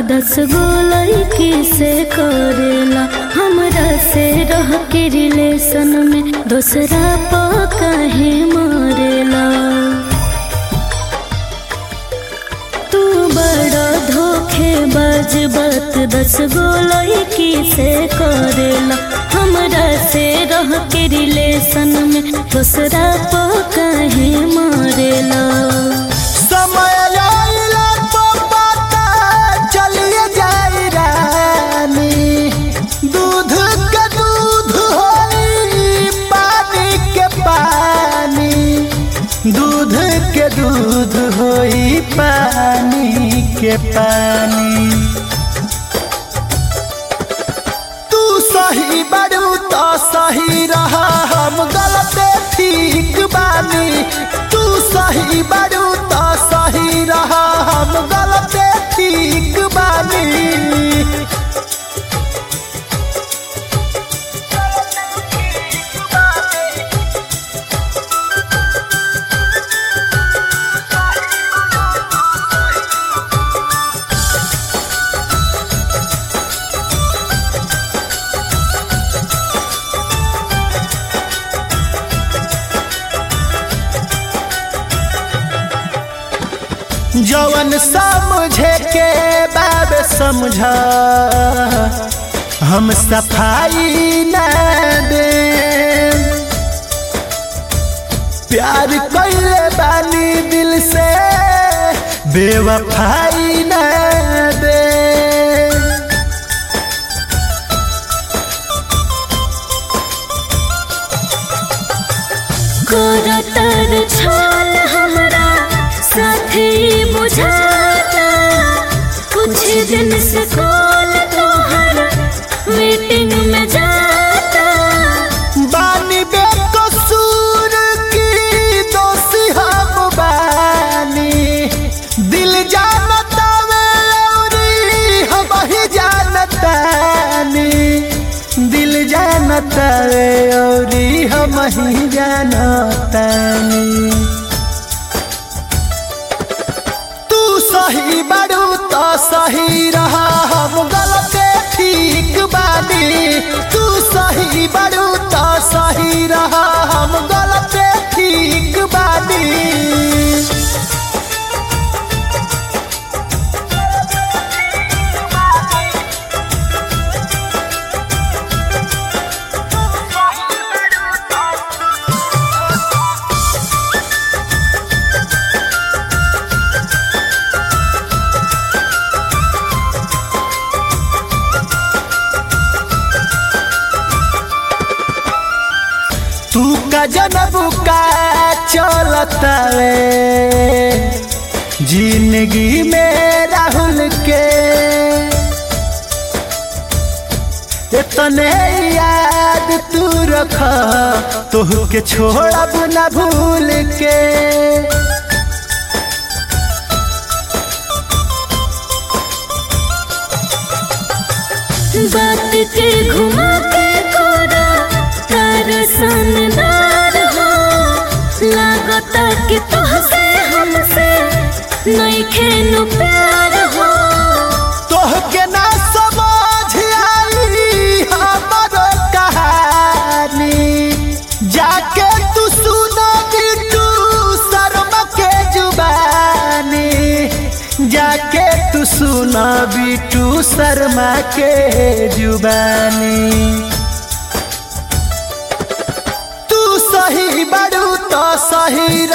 दस गो लड़की से करेला हमरा से रह के रिलेशन में दूसरा पा काहे मरेला तू बड़ा धोखेबाज बात दस गो लड़की से करेला हमरा से रह के रिलेशन में दूसरा पा काहे मरेला समय आइला तो पता चलिए जाई रानी दूध के दूध होई पानी के पानी दूध के दूध होई पानी के पानी तू सही बड़ू तो सही रहा हम गलत ठीक बानी तू सही बड़ू तो सही रहा हम गलत ठीक बानी जवन समझे के बाब समझा हम सफाई न दे प्यार कैले बानी दिल से बेवफाई न दे करतर छाल हमरा साथे बुझाता कुछ दिन से कॉल तोहर मीटिंग में जाता बानी बेकसूर की दोषी हम बानी दिल जानता वे औरी हम ही जानतानी दिल जानता वे औरी हम ही जानतानी तू सही बड़ू तो सही रहा हम गलत ठीक बानी तू सही बड़ू तो सही रहा हम गलत ठीक बानी तू का जनब का चलता वे जिंदगी में राहुल के इतने याद तू रख तोह के छोड़ब न भूल के बात के घुमा के कोरा तार सनदार हो लागता कि तुहसे हमसे नहीं खेनु प्यार हो तोह के ना समझ आई हमरो कहानी जाके तू सुना बिटू शर्मा के जुबानी जाके तू सुना बिटू शर्मा के जुबानी तू सही बड़ू तो सही